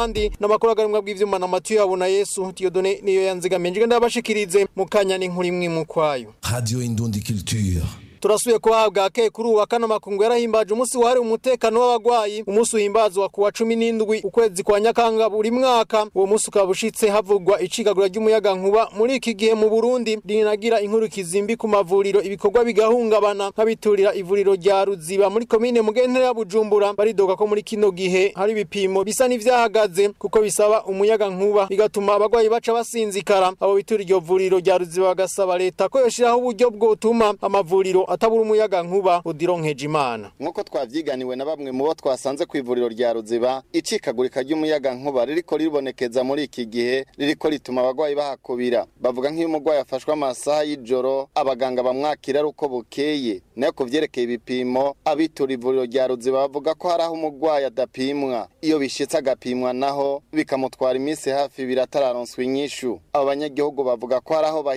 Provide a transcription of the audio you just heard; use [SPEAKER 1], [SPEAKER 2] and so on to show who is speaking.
[SPEAKER 1] kandi n'amakuru agarimwa bw'ivyuma na Matiyo yabona Yesu Dieudonne niyo yanzigamiye nje ndabashikirize mukanya n'inkuru imwe mu kwayo
[SPEAKER 2] Radio Indundi Culture.
[SPEAKER 1] turasubiye kuhabwa ke kuri uwa kane makungu yarahimbaje umunsi wahariwe umutekano w'abagwayi umunsi uhimbazwa kuwa cumi n'indwi ukwezi kwa nyakanga buri mwaka uwo munsi ukaba ushitse havugwa icikagura ry'umuyaga nkuba muri iki gihe mu burundi rinagira inkuru kizimbi ku mavuriro ibikorwa bigahungabana nk'abiturira ivuriro rya ruziba muri komine mugentera ya bujumbura baridoga ko muri kino gihe hari ibipimo bisa n'ivyahagaze kuko bisaba umuyaga nkuba bigatuma abagwayi baca basinzikara abo bitura iryo vuriro rya ruziba bagasaba leta ko yoshiraho uburyo bwotuma amavuriro atabura umuyaga nkuba udironkeje imana
[SPEAKER 3] nk'uko twavyiganiwe na bamwe mu bo twasanze ku ivuriro rya ruziba icikagurika ry'umuyaga nkuba ririko ribonekeza muri iki gihe ririko rituma abagwayi bahakubira bavuga nk'iyo umugwayi afashwe amasaha y'ijoro abaganga bamwakira ari uko bukeye nayo ku vyerekeye ibipimo abitura ivuriro rya ruziba bavuga ko hari aho umugwayi adapimwa iyo bishitse agapimwa naho bikamutwara iminsi hafi ibiri atararonswa inyishu abo banyagihugu bavuga ko hari aho